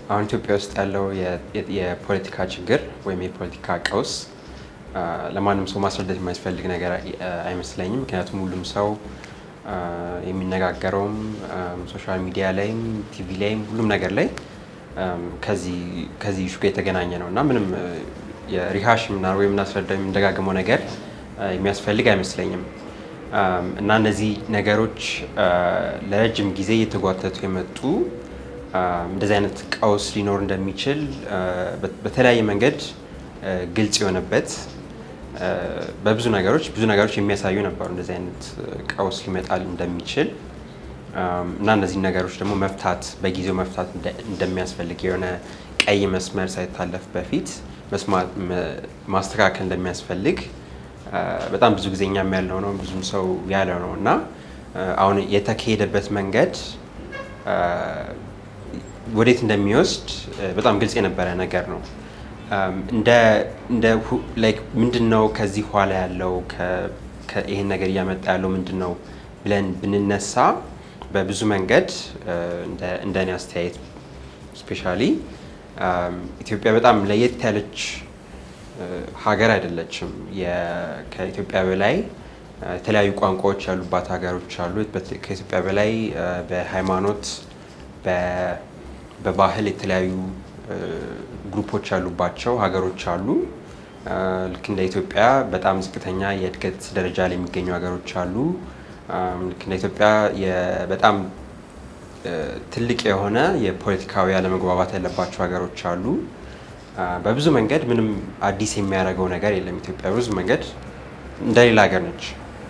አሁን ኢትዮጵያ ውስጥ ያለው የፖለቲካ ችግር ወይም የፖለቲካ ቀውስ ለማንም ሰው ማስረዳት የማያስፈልግ ነገር አይመስለኝም። ምክንያቱም ሁሉም ሰው የሚነጋገረውም ሶሻል ሚዲያ ላይም ቲቪ ላይም ሁሉም ነገር ላይ ከዚህ ኢሹ ጋር የተገናኘ ነው እና ምንም የሪሃሽ ምናምን ወይም የምናስረዳው የምንደጋግመው ነገር የሚያስፈልግ አይመስለኝም እና እነዚህ ነገሮች ለረጅም ጊዜ እየተጓተቱ የመጡ እንደዚህ አይነት ቀውስ ሊኖር እንደሚችል በተለያየ መንገድ ግልጽ የሆነበት በብዙ ነገሮች ብዙ ነገሮች የሚያሳዩ ነበሩ እንደዚህ አይነት ቀውስ ሊመጣል እንደሚችል እና እነዚህ ነገሮች ደግሞ መፍታት በጊዜው መፍታት እንደሚያስፈልግ የሆነ ቀይ መስመር ሳይታለፍ በፊት ማስተካከል እንደሚያስፈልግ በጣም ብዙ ጊዜ እኛም ያለው ነው፣ ብዙም ሰው ያለው ነው እና አሁን የተካሄደበት መንገድ ወዴት እንደሚወስድ በጣም ግልጽ የነበረ ነገር ነው። ምንድን ነው ከዚህ ኋላ ያለው ይሄን ነገር እያመጣ ያለው ምንድን ነው ብለን ብንነሳ በብዙ መንገድ እንደ እኔ አስተያየት ስፔሻሊ ኢትዮጵያ በጣም ለየት ያለች ሀገር አይደለችም። ከኢትዮጵያ በላይ የተለያዩ ቋንቋዎች ያሉባት ሀገሮች አሉ። ከኢትዮጵያ በላይ በሃይማኖት በባህል የተለያዩ ግሩፖች ያሉባቸው ሀገሮች አሉ። ልክ እንደ ኢትዮጵያ በጣም ዝቅተኛ የእድገት ደረጃ ላይ የሚገኙ ሀገሮች አሉ። ልክ እንደ ኢትዮጵያ በጣም ትልቅ የሆነ የፖለቲካዊ አለመግባባት ያለባቸው ሀገሮች አሉ። በብዙ መንገድ ምንም አዲስ የሚያደርገው ነገር የለም። ኢትዮጵያ በብዙ መንገድ እንደሌላ ሀገር ነች።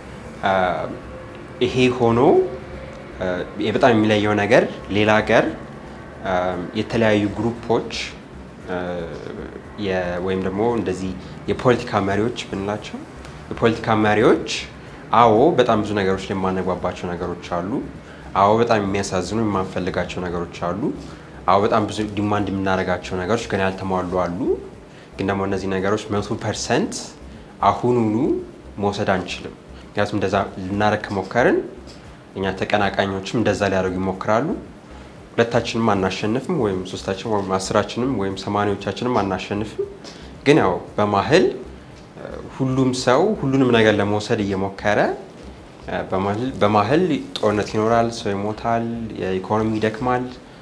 ይሄ ሆኖ በጣም የሚለየው ነገር ሌላ ሀገር የተለያዩ ግሩፖች ወይም ደግሞ እንደዚህ የፖለቲካ መሪዎች ብንላቸው የፖለቲካ መሪዎች አዎ በጣም ብዙ ነገሮች ላይ የማነግባባቸው ነገሮች አሉ። አዎ በጣም የሚያሳዝኑ የማንፈልጋቸው ነገሮች አሉ። አዎ በጣም ብዙ ዲማንድ የምናደርጋቸው ነገሮች ግን ያልተሟሉ አሉ። ግን ደግሞ እነዚህ ነገሮች መቶ ፐርሰንት አሁኑኑ መውሰድ አንችልም። ምክንያቱም እንደዛ ልናደርግ ከሞከርን እኛ ተቀናቃኞችም እንደዛ ሊያደርጉ ይሞክራሉ። ሁለታችንም አናሸንፍም፣ ወይም ሶስታችን ወይም አስራችንም ወይም ሰማኒዎቻችንም አናሸንፍም። ግን ያው በማህል ሁሉም ሰው ሁሉንም ነገር ለመውሰድ እየሞከረ በማህል ጦርነት ይኖራል፣ ሰው ይሞታል፣ የኢኮኖሚ ይደክማል።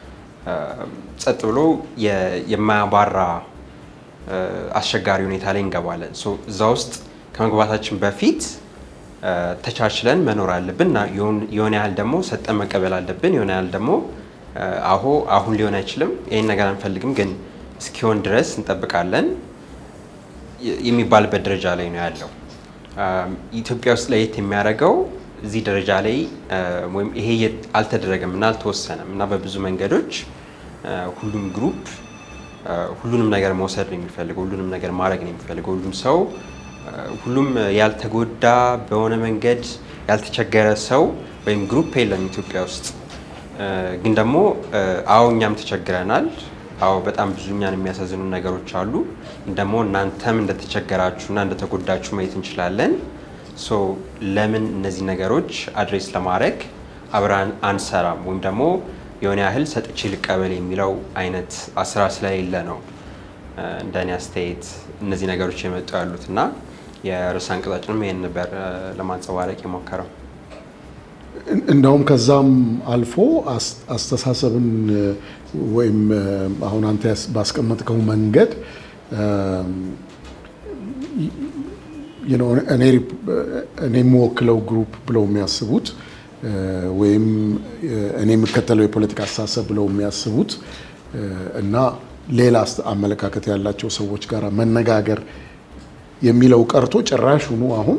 ጸጥ ብሎ የማያባራ አስቸጋሪ ሁኔታ ላይ እንገባለን። እዛ ውስጥ ከመግባታችን በፊት ተቻችለን መኖር አለብን እና የሆነ ያህል ደግሞ ሰጠን መቀበል አለብን። የሆነ ያህል ደግሞ አሁ አሁን ሊሆን አይችልም፣ ይህን ነገር አንፈልግም፣ ግን እስኪሆን ድረስ እንጠብቃለን የሚባልበት ደረጃ ላይ ነው ያለው። ኢትዮጵያ ውስጥ ለየት የሚያደርገው እዚህ ደረጃ ላይ ወይም ይሄ አልተደረገም እና አልተወሰነም እና በብዙ መንገዶች ሁሉም ግሩፕ ሁሉንም ነገር መውሰድ ነው የሚፈልገው፣ ሁሉንም ነገር ማድረግ ነው የሚፈልገው። ሁሉም ሰው ሁሉም ያልተጎዳ በሆነ መንገድ ያልተቸገረ ሰው ወይም ግሩፕ የለም ኢትዮጵያ ውስጥ። ግን ደግሞ አዎ እኛም ተቸግረናል። አዎ በጣም ብዙ እኛን የሚያሳዝኑ ነገሮች አሉ። ግን ደግሞ እናንተም እንደተቸገራችሁ እና እንደተጎዳችሁ ማየት እንችላለን። ሶ ለምን እነዚህ ነገሮች አድሬስ ለማድረግ አብረን አንሰራም? ወይም ደግሞ የሆነ ያህል ሰጥቼ ልቀበል የሚለው አይነት አሰራር ስለሌለ ነው እንደ እኔ አስተያየት እነዚህ ነገሮች የመጡ ያሉት እና የርዕሰ አንቀጻችንም ይህን ነበር ለማንጸባረቅ የሞከረው። እንደውም ከዛም አልፎ አስተሳሰብን ወይም አሁን አንተ ባስቀመጥከው መንገድ እኔ የምወክለው ግሩፕ ብለው የሚያስቡት ወይም እኔ የምከተለው የፖለቲካ አስተሳሰብ ብለው የሚያስቡት እና ሌላ አመለካከት ያላቸው ሰዎች ጋር መነጋገር የሚለው ቀርቶ ጭራሹኑ አሁን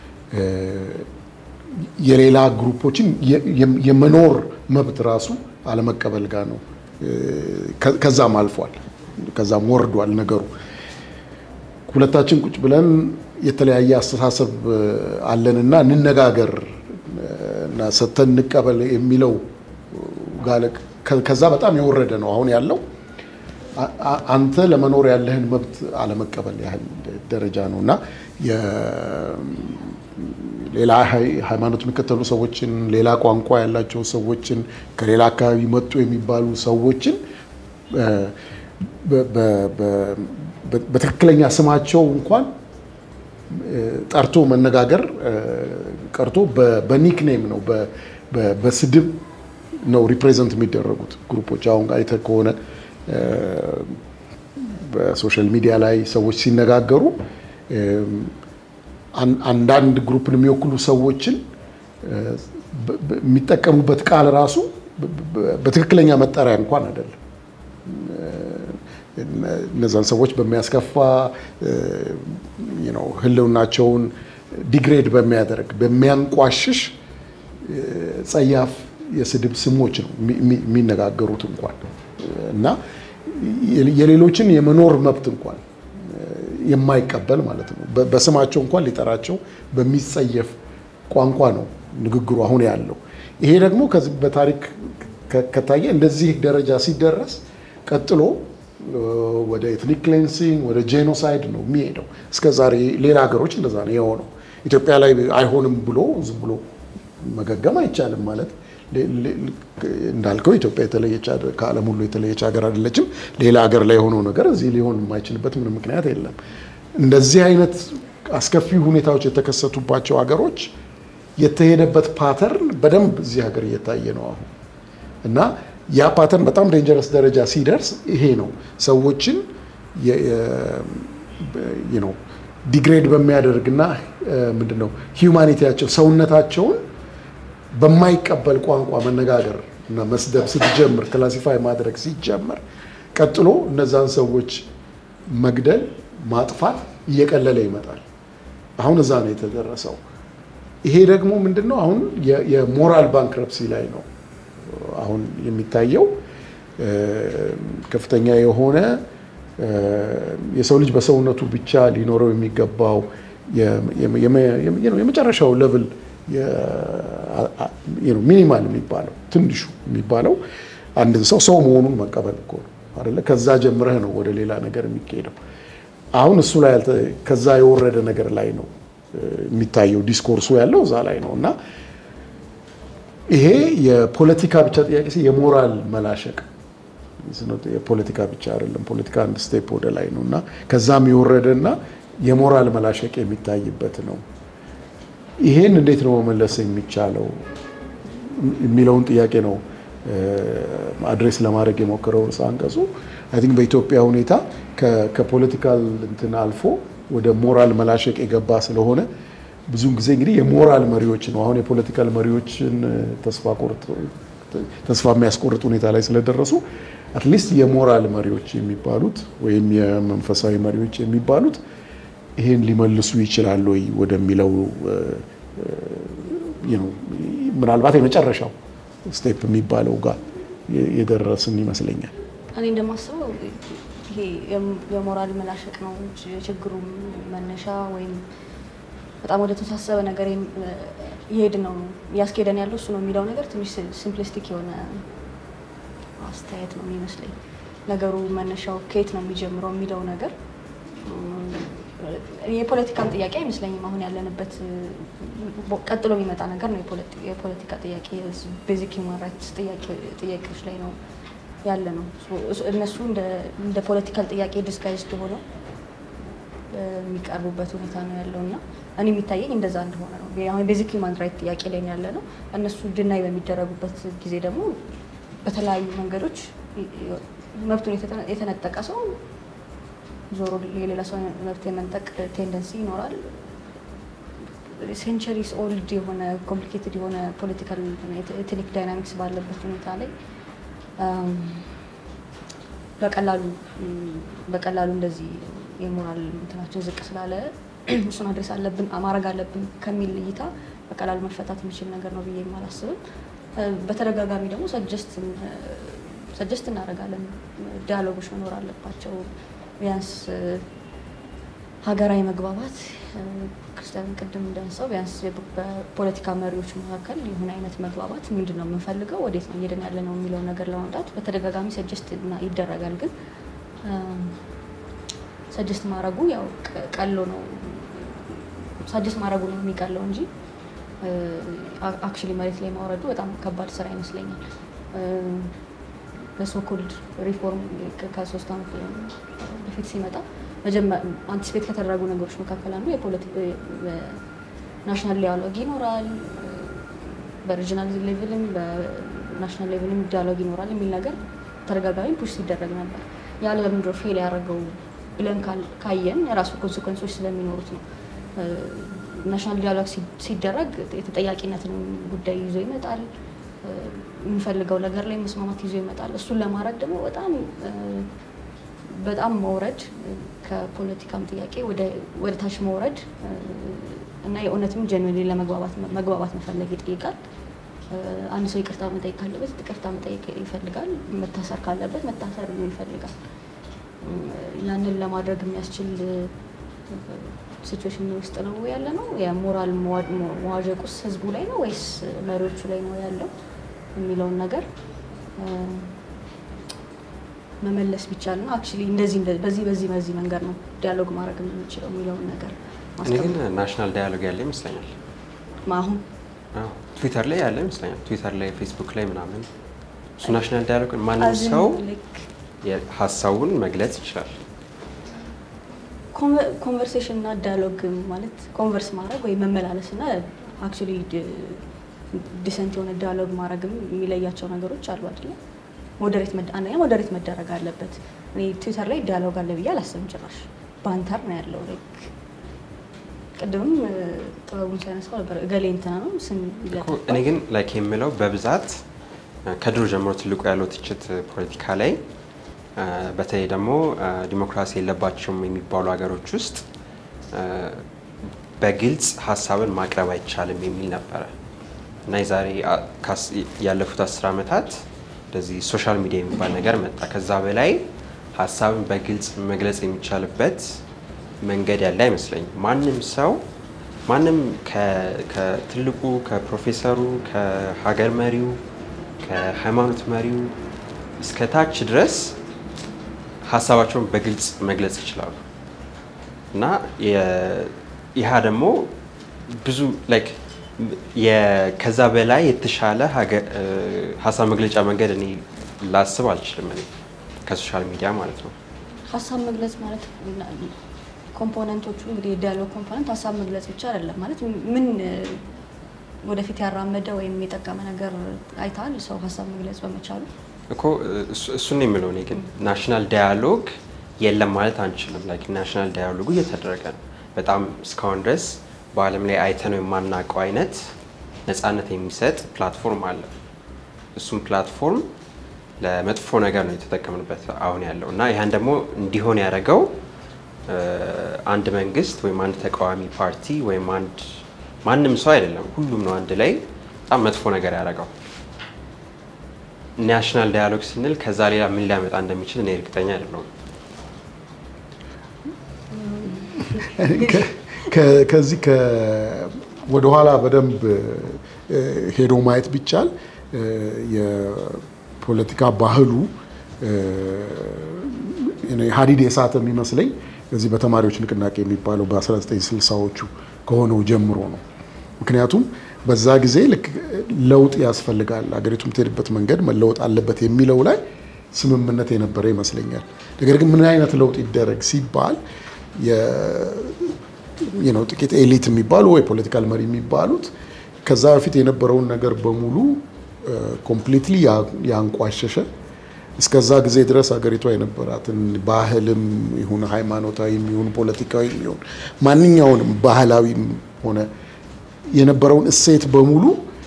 የሌላ ግሩፖችን የመኖር መብት ራሱ አለመቀበል ጋር ነው። ከዛም አልፏል፣ ከዛም ወርዷል ነገሩ። ሁለታችን ቁጭ ብለን የተለያየ አስተሳሰብ አለንና እንነጋገር እና ሰጥተን እንቀበል የሚለው ከዛ በጣም የወረደ ነው አሁን ያለው። አንተ ለመኖር ያለህን መብት አለመቀበል ያህል ደረጃ ነው እና ሌላ ሃይማኖት የሚከተሉ ሰዎችን፣ ሌላ ቋንቋ ያላቸው ሰዎችን፣ ከሌላ አካባቢ መጡ የሚባሉ ሰዎችን በትክክለኛ ስማቸው እንኳን ጠርቶ መነጋገር ቀርቶ በኒክኔም ነው በስድብ ነው ሪፕሬዘንት የሚደረጉት ግሩፖች። አሁን አይተህ ከሆነ በሶሻል ሚዲያ ላይ ሰዎች ሲነጋገሩ አንዳንድ ግሩፕን የሚወክሉ ሰዎችን የሚጠቀሙበት ቃል ራሱ በትክክለኛ መጠሪያ እንኳን አይደለም። እነዛን ሰዎች በሚያስከፋ ሕልውናቸውን ዲግሬድ በሚያደርግ በሚያንቋሽሽ ጸያፍ የስድብ ስሞች ነው የሚነጋገሩት እንኳን እና የሌሎችን የመኖር መብት እንኳን የማይቀበል ማለት ነው። በስማቸው እንኳን ሊጠራቸው በሚጸየፍ ቋንቋ ነው ንግግሩ አሁን ያለው። ይሄ ደግሞ ከዚህ በታሪክ ከታየ እንደዚህ ደረጃ ሲደረስ ቀጥሎ ወደ ኤትኒክ ክሌንሲንግ ወደ ጄኖሳይድ ነው የሚሄደው። እስከ ዛሬ ሌላ ሀገሮች እንደዛ ነው የሆነው። ኢትዮጵያ ላይ አይሆንም ብሎ ዝም ብሎ መገገም አይቻልም ማለት እንዳልከው ኢትዮጵያ የተለየች ከዓለም ሁሉ የተለየች ሀገር አይደለችም። ሌላ ሀገር ላይ የሆነው ነገር እዚህ ሊሆን የማይችልበት ምንም ምክንያት የለም። እንደዚህ አይነት አስከፊ ሁኔታዎች የተከሰቱባቸው ሀገሮች የተሄደበት ፓተርን በደንብ እዚህ ሀገር እየታየ ነው አሁን እና ያ ፓተርን በጣም ዴንጀረስ ደረጃ ሲደርስ ይሄ ነው ሰዎችን ዲግሬድ በሚያደርግና ምንድን ነው ሂውማኒቲያቸው ሰውነታቸውን በማይቀበል ቋንቋ መነጋገር እና መስደብ ስትጀምር ክላሲፋይ ማድረግ ሲጀመር ቀጥሎ እነዛን ሰዎች መግደል ማጥፋት እየቀለለ ይመጣል። አሁን እዛ ነው የተደረሰው። ይሄ ደግሞ ምንድን ነው አሁን የሞራል ባንክረፕሲ ላይ ነው አሁን የሚታየው ከፍተኛ የሆነ የሰው ልጅ በሰውነቱ ብቻ ሊኖረው የሚገባው የመጨረሻው ሌቭል ሚኒማል የሚባለው ትንሹ የሚባለው አንድን ሰው ሰው መሆኑን መቀበል እኮ ነው አይደለ? ከዛ ጀምረህ ነው ወደ ሌላ ነገር የሚካሄደው። አሁን እሱ ላይ ከዛ የወረደ ነገር ላይ ነው የሚታየው። ዲስኮርሱ ያለው እዛ ላይ ነው እና ይሄ የፖለቲካ ብቻ ጥያቄ የሞራል መላሸቅ የፖለቲካ ብቻ አይደለም። ፖለቲካ አንድ ስቴፕ ወደ ላይ ነው እና ከዛም የወረደና የሞራል መላሸቅ የሚታይበት ነው። ይሄን እንዴት ነው መመለስ የሚቻለው የሚለውን ጥያቄ ነው አድሬስ ለማድረግ የሞከረው ርዕሰ አንቀጹ። አይ ቲንክ በኢትዮጵያ ሁኔታ ከፖለቲካል እንትን አልፎ ወደ ሞራል መላሸቅ የገባ ስለሆነ ብዙውን ጊዜ እንግዲህ የሞራል መሪዎች ነው አሁን የፖለቲካል መሪዎችን ተስፋ የሚያስቆርጥ ሁኔታ ላይ ስለደረሱ አትሊስት የሞራል መሪዎች የሚባሉት ወይም የመንፈሳዊ መሪዎች የሚባሉት ይሄን ሊመልሱ ይችላሉ ወይ ወደሚለው ምናልባት የመጨረሻው ስቴፕ የሚባለው ጋር የደረስን ይመስለኛል። እኔ እንደማስበው ይሄ የሞራል መላሸቅ ነው የችግሩ መነሻ ወይም በጣም ወደ ተሳሰበ ነገር ይሄድ ነው እያስኬደን ያለው እሱ ነው የሚለው ነገር ትንሽ ሲምፕሊስቲክ የሆነ አስተያየት ነው የሚመስለኝ። ነገሩ መነሻው ከየት ነው የሚጀምረው የሚለው ነገር የፖለቲካም ጥያቄ አይመስለኝም። አሁን ያለንበት ቀጥሎ የሚመጣ ነገር ነው። የፖለቲካ ጥያቄ ቤዚክ ሂውማን ራይትስ ጥያቄዎች ላይ ነው ያለ ነው። እነሱ እንደ ፖለቲካል ጥያቄ ዲስጋይዝድ ሆነው የሚቀርቡበት ሁኔታ ነው ያለው እና እኔ የሚታየኝ እንደዛ እንደሆነ ነው። አሁን ቤዚክ ሂውማን ራይት ጥያቄ ላይ ያለ ነው። እነሱ ድናይ በሚደረጉበት ጊዜ ደግሞ በተለያዩ መንገዶች መብቱን የተነጠቀ ሰው ዞሮ የሌላ ሰው መብት የመንጠቅ ቴንደንሲ ይኖራል። ሴንቸሪስ ኦልድ የሆነ ኮምፕሊኬትድ የሆነ ፖለቲካል ኤትኒክ ዳይናሚክስ ባለበት ሁኔታ ላይ በቀላሉ በቀላሉ እንደዚህ የሞራል እንትናችን ዝቅ ስላለ እሱን አድሬስ አለብን ማድረግ አለብን ከሚል እይታ በቀላሉ መፈታት የሚችል ነገር ነው ብዬ አላስብም። በተደጋጋሚ ደግሞ ሰጀስት እናደርጋለን። ዲያሎጎች መኖር አለባቸው። ቢያንስ ሀገራዊ መግባባት ክርስቲያን ቅድም እንዳነሳው ቢያንስ በፖለቲካ መሪዎች መካከል የሆነ አይነት መግባባት ምንድን ነው የምንፈልገው፣ ወዴት ነው እየሄድን ያለ ነው የሚለውን ነገር ለማምጣት በተደጋጋሚ ሰጀስት ይደረጋል። ግን ሰጀስት ማድረጉ ያው ቀሎ ነው ሰጀስት ማድረጉ ነው የሚቀለው እንጂ አክቹዋሊ መሬት ላይ ማውረዱ በጣም ከባድ ስራ ይመስለኛል። በሶኮልድ ሪፎርም ከሶስት ዓመት በፊት ሲመጣ አንቲስፔት ከተደረጉ ነገሮች መካከል አንዱ ናሽናል ዲያሎግ ይኖራል፣ በሪጂናል ሌቭልም በናሽናል ሌቭልም ዲያሎግ ይኖራል የሚል ነገር ተደጋጋሚ ፑሽ ሲደረግ ነበር። ያ ለምንድን ነው ፌል ያደረገው ብለን ካየን የራሱ ኮንሲኮንሶች ስለሚኖሩት ነው። ናሽናል ዲያሎግ ሲደረግ የተጠያቂነትን ጉዳይ ይዞ ይመጣል። የሚፈልገው ነገር ላይ መስማማት ይዞ ይመጣል። እሱን ለማድረግ ደግሞ በጣም በጣም መውረድ ከፖለቲካም ጥያቄ ወደ ታች መውረድ እና የእውነትም ጀንዌን ለመግባባት መፈለግ ይጠይቃል። አንድ ሰው ይቅርታ መጠየቅ ካለበት ይቅርታ መጠየቅ ይፈልጋል። መታሰር ካለበት መታሰር ይፈልጋል። ያንን ለማድረግ የሚያስችል ሲቹዌሽን ውስጥ ነው ያለ ነው። የሞራል መዋዠቁስ ህዝቡ ላይ ነው ወይስ መሪዎቹ ላይ ነው ያለው የሚለውን ነገር መመለስ ቢቻል ነው። አክቹዋሊ እንደዚህ በዚህ በዚህ በዚህ መንገድ ነው ዲያሎግ ማድረግ የምንችለው የሚለውን ነገር እኔ ግን ናሽናል ዳያሎግ ያለ ይመስለኛል። አሁን ትዊተር ላይ ያለ ይመስለኛል። ትዊተር ላይ፣ ፌስቡክ ላይ ምናምን እሱ ናሽናል ዳያሎግ ማንም ሰው ሀሳቡን መግለጽ ይችላል። ኮንቨርሴሽን እና ዳያሎግ ማለት ኮንቨርስ ማድረግ ወይም መመላለስ እና አክቹዋሊ ዲሰንት የሆነ ዳያሎግ ማድረግም የሚለያቸው ነገሮች አሉ አይደለም። ሞዴሬት አንደኛ ሞዴሬት መደረግ አለበት። እኔ ትዊተር ላይ ዳያሎግ አለ ብዬ አላስብም ጭራሽ። ባንተር ነው ያለው። ላይክ ቅድምም ጥበቡን ሲያነሳው ነበር እገሌ እንትና ነው ስም እኔ ግን ላይክ የምለው በብዛት ከድሮ ጀምሮ ትልቁ ያለው ትችት ፖለቲካ ላይ በተለይ ደግሞ ዲሞክራሲ የለባቸውም የሚባሉ ሀገሮች ውስጥ በግልጽ ሀሳብን ማቅረብ አይቻልም የሚል ነበረ እና የዛሬ ያለፉት አስር ዓመታት እንደዚህ ሶሻል ሚዲያ የሚባል ነገር መጣ። ከዛ በላይ ሀሳብን በግልጽ መግለጽ የሚቻልበት መንገድ ያለ አይመስለኝም። ማንም ሰው ማንም ከትልቁ ከፕሮፌሰሩ፣ ከሀገር መሪው፣ ከሃይማኖት መሪው እስከ ታች ድረስ ሀሳባቸውን በግልጽ መግለጽ ይችላሉ እና ይህ ደግሞ ብዙ ላይክ ከዛ በላይ የተሻለ ሀሳብ መግለጫ መንገድ እኔ ላስብ አልችልም። እኔ ከሶሻል ሚዲያ ማለት ነው። ሀሳብ መግለጽ ማለት ኮምፖነንቶቹ እንግዲህ የዲያሎግ ኮምፖነንት ሀሳብ መግለጽ ብቻ አይደለም ማለት ምን ወደፊት ያራመደ ወይም የጠቀመ ነገር አይተሃል? ሰው ሀሳብ መግለጽ በመቻሉ እኮ እሱን ነው የምለው። እኔ ግን ናሽናል ዳያሎግ የለም ማለት አንችልም። ላይክ ናሽናል ዳያሎጉ እየተደረገ ነው። በጣም እስካሁን ድረስ በዓለም ላይ አይተነው የማናውቀው አይነት ነፃነት የሚሰጥ ፕላትፎርም አለ። እሱም ፕላትፎርም ለመጥፎ ነገር ነው የተጠቀምንበት አሁን ያለው እና ይህን ደግሞ እንዲሆን ያደረገው አንድ መንግስት ወይም አንድ ተቃዋሚ ፓርቲ ወይም አንድ ማንም ሰው አይደለም፣ ሁሉም ነው አንድ ላይ በጣም መጥፎ ነገር ያደረገው። ናሽናል ዳያሎግ ስንል ከዛ ሌላ ምን ሊያመጣ እንደሚችል እኔ እርግጠኛ አይደለሁም። ከዚህ ወደኋላ በደንብ ሄዶ ማየት ቢቻል የፖለቲካ ባህሉ ሀዲድ የሳተ የሚመስለኝ እዚህ በተማሪዎች ንቅናቄ የሚባለው በ1960ዎቹ ከሆነው ጀምሮ ነው። ምክንያቱም በዛ ጊዜ ልክ ለውጥ ያስፈልጋል፣ ሀገሪቱ የምትሄድበት መንገድ መለወጥ አለበት የሚለው ላይ ስምምነት የነበረ ይመስለኛል። ነገር ግን ምን አይነት ለውጥ ይደረግ ሲባል ጥቂት ኤሊት የሚባሉ ወይ ፖለቲካል መሪ የሚባሉት ከዛ በፊት የነበረውን ነገር በሙሉ ኮምፕሊትሊ ያንቋሸሸ እስከዛ ጊዜ ድረስ ሀገሪቷ የነበራትን ባህልም ይሁን ሃይማኖታዊ ይሁን ፖለቲካዊ ይሁን ማንኛውንም ባህላዊም ሆነ የነበረውን እሴት በሙሉ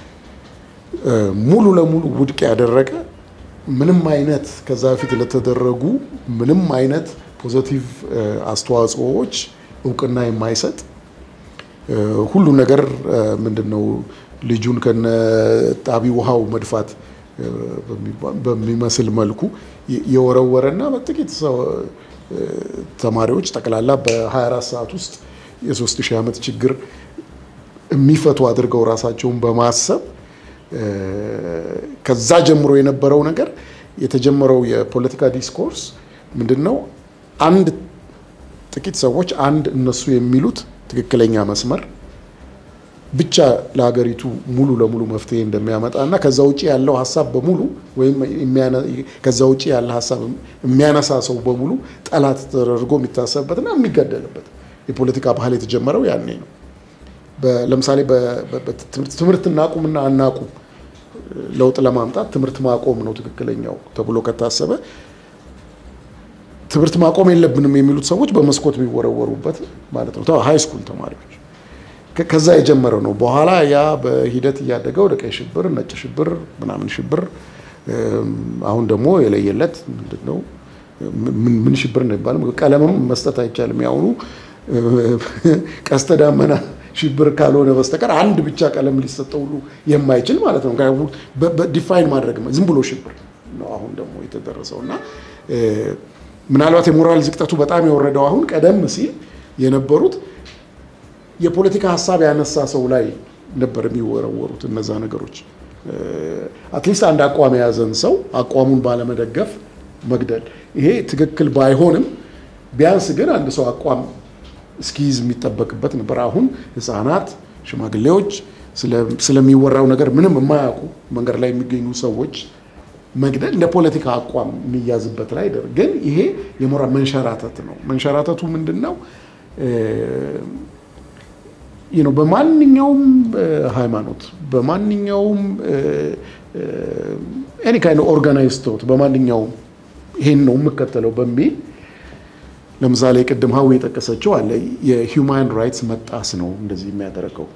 ሙሉ ለሙሉ ውድቅ ያደረገ ምንም አይነት ከዛ በፊት ለተደረጉ ምንም አይነት ፖዘቲቭ አስተዋጽኦዎች እውቅና የማይሰጥ ሁሉ ነገር ምንድን ነው ልጁን ከነ ጣቢ ውሃው መድፋት በሚመስል መልኩ የወረወረና በጥቂት ተማሪዎች ጠቅላላ በ24 ሰዓት ውስጥ የሶስት ሺህ ዓመት ችግር የሚፈቱ አድርገው ራሳቸውን በማሰብ ከዛ ጀምሮ የነበረው ነገር የተጀመረው የፖለቲካ ዲስኮርስ ምንድን ነው? አንድ ጥቂት ሰዎች አንድ እነሱ የሚሉት ትክክለኛ መስመር ብቻ ለሀገሪቱ ሙሉ ለሙሉ መፍትሄ እንደሚያመጣ እና ከዛ ውጭ ያለው ሀሳብ በሙሉ ወይም ከዛ ውጭ ያለ ሀሳብ የሚያነሳ ሰው በሙሉ ጠላት ተደርጎ የሚታሰብበትና የሚገደልበት የፖለቲካ ባህል የተጀመረው ያኔ ነው። ለምሳሌ ትምህርት እናቁምና አናቁም ለውጥ ለማምጣት ትምህርት ማቆም ነው ትክክለኛው ተብሎ ከታሰበ ትምህርት ማቆም የለብንም የሚሉት ሰዎች በመስኮት የሚወረወሩበት ማለት ነው። ሃይ ስኩል ተማሪዎች ከዛ የጀመረው ነው። በኋላ ያ በሂደት እያደገ ወደ ቀይ ሽብር፣ ነጭ ሽብር፣ ምናምን ሽብር አሁን ደግሞ የለየለት ምንድን ነው ምን ሽብር ነው ይባልም ቀለምም መስጠት አይቻልም። ያሁኑ ቀስተ ዳመና ሽብር ካልሆነ በስተቀር አንድ ብቻ ቀለም ሊሰጠው ሁሉ የማይችል ማለት ነው። ዲፋይን ማድረግ ዝም ብሎ ሽብር ነው አሁን ደግሞ የተደረሰው እና ምናልባት የሞራል ዝቅጠቱ በጣም የወረደው አሁን ቀደም ሲል የነበሩት የፖለቲካ ሀሳብ ያነሳ ሰው ላይ ነበር የሚወረወሩት እነዛ ነገሮች። አትሊስት አንድ አቋም የያዘን ሰው አቋሙን ባለመደገፍ መግደል፣ ይሄ ትክክል ባይሆንም ቢያንስ ግን አንድ ሰው አቋም እስኪይዝ የሚጠበቅበት ነበር። አሁን ሕፃናት፣ ሽማግሌዎች ስለሚወራው ነገር ምንም የማያውቁ መንገድ ላይ የሚገኙ ሰዎች መግደል እንደ ፖለቲካ አቋም የሚያዝበት ላይ ግን ይሄ የሞራል መንሸራተት ነው። መንሸራተቱ ምንድን ነው? ነው በማንኛውም ሃይማኖት በማንኛውም ኤኒ ካይንድ ኦርጋናይዝ ቶት በማንኛውም ይሄን ነው የምከተለው በሚል ለምሳሌ ቅድም ሀዊ የጠቀሰችው አለ የሂውማን ራይትስ መጣስ ነው እንደዚህ የሚያደርገው።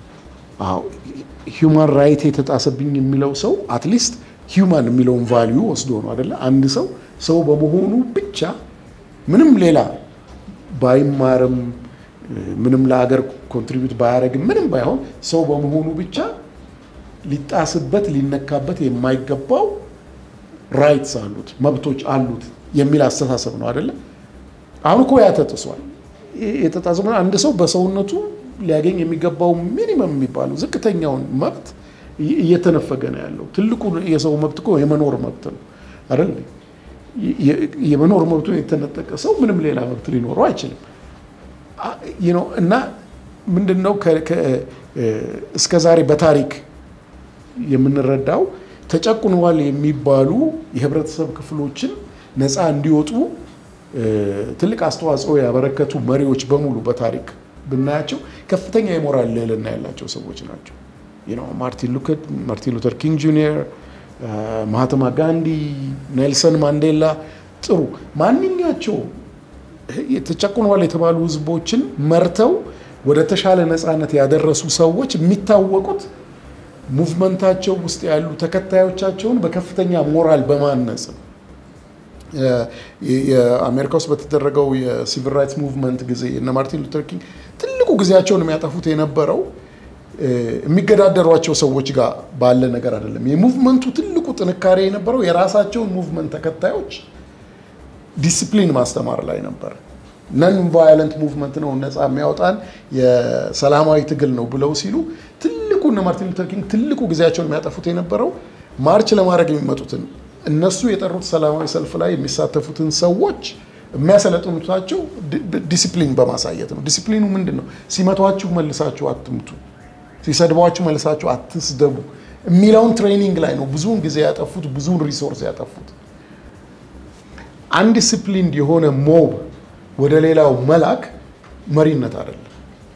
ሂውማን ራይት የተጣሰብኝ የሚለው ሰው አትሊስት ሂውማን የሚለውን ቫሊዩ ወስዶ ነው አደለ? አንድ ሰው ሰው በመሆኑ ብቻ ምንም ሌላ ባይማርም ምንም ለሀገር ኮንትሪቢዩት ባያደርግም ምንም ባይሆን ሰው በመሆኑ ብቻ ሊጣስበት ሊነካበት የማይገባው ራይትስ አሉት መብቶች አሉት የሚል አስተሳሰብ ነው አይደለም። አሁን እኮ ያ ተጥሷል። የተጣሰ አንድ ሰው በሰውነቱ ሊያገኝ የሚገባው ሚኒመም የሚባለው ዝቅተኛውን መብት እየተነፈገ ነው ያለው። ትልቁ የሰው መብት እኮ የመኖር መብት ነው አይደል? የመኖር መብቱን የተነጠቀ ሰው ምንም ሌላ መብት ሊኖረው አይችልም። እና ምንድን ነው እስከ ዛሬ በታሪክ የምንረዳው ተጨቁነዋል የሚባሉ የህብረተሰብ ክፍሎችን ነፃ እንዲወጡ ትልቅ አስተዋጽኦ ያበረከቱ መሪዎች በሙሉ በታሪክ ብናያቸው ከፍተኛ የሞራል ልዕልና ያላቸው ሰዎች ናቸው። ማርቲን ሉተር ኪንግ ጁኒየር፣ ማህተማ ጋንዲ፣ ኔልሰን ማንዴላ ጥሩ ማንኛቸው ተጨቁነዋል የተባሉ ህዝቦችን መርተው ወደ ተሻለ ነፃነት ያደረሱ ሰዎች የሚታወቁት ሙቭመንታቸው ውስጥ ያሉ ተከታዮቻቸውን በከፍተኛ ሞራል በማነጽ ነው። የአሜሪካ ውስጥ በተደረገው የሲቪል ራይትስ ሙቭመንት ጊዜ እነ ማርቲን ሉተር ኪንግ ትልቁ ጊዜያቸውን የሚያጠፉት የነበረው የሚገዳደሯቸው ሰዎች ጋር ባለ ነገር አይደለም። የሙቭመንቱ ትልቁ ጥንካሬ የነበረው የራሳቸውን ሙቭመንት ተከታዮች ዲሲፕሊን ማስተማር ላይ ነበር። ነን ቫዮለንት ሙቭመንት ነው ነፃ የሚያወጣን የሰላማዊ ትግል ነው ብለው ሲሉ ትልቁ እነ ማርቲን ሉተር ኪንግ ትልቁ ጊዜያቸውን የሚያጠፉት የነበረው ማርች ለማድረግ የሚመጡትን እነሱ የጠሩት ሰላማዊ ሰልፍ ላይ የሚሳተፉትን ሰዎች የሚያሰለጥኑታቸው ዲሲፕሊን በማሳየት ነው። ዲሲፕሊኑ ምንድን ነው? ሲመቷችሁ መልሳችሁ አትምቱ፣ ሲሰድቧችሁ መልሳችሁ አትስደቡ የሚለውን ትሬኒንግ ላይ ነው ብዙውን ጊዜ ያጠፉት፣ ብዙውን ሪሶርስ ያጠፉት። አንድ ዲሲፕሊን የሆነ ሞብ ወደ ሌላው መላክ መሪነት አይደለም፣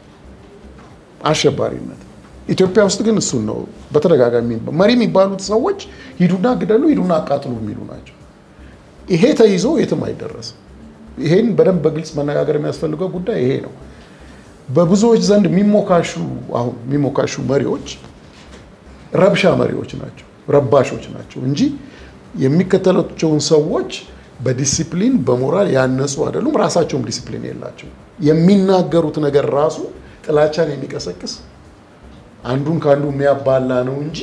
አሸባሪነት። ኢትዮጵያ ውስጥ ግን እሱን ነው በተደጋጋሚ መሪ የሚባሉት ሰዎች ሂዱና ግደሉ፣ ሂዱና አቃጥሉ የሚሉ ናቸው። ይሄ ተይዞ የትም አይደረስም። ይሄን በደንብ በግልጽ መነጋገር የሚያስፈልገው ጉዳይ ይሄ ነው። በብዙዎች ዘንድ የሚሞካሹ አሁን የሚሞካሹ መሪዎች ረብሻ መሪዎች ናቸው፣ ረባሾች ናቸው እንጂ የሚከተላቸውን ሰዎች በዲሲፕሊን በሞራል ያነጹ አይደሉም። ራሳቸውም ዲሲፕሊን የላቸው። የሚናገሩት ነገር ራሱ ጥላቻን የሚቀሰቅስ አንዱን ከአንዱ የሚያባላ ነው እንጂ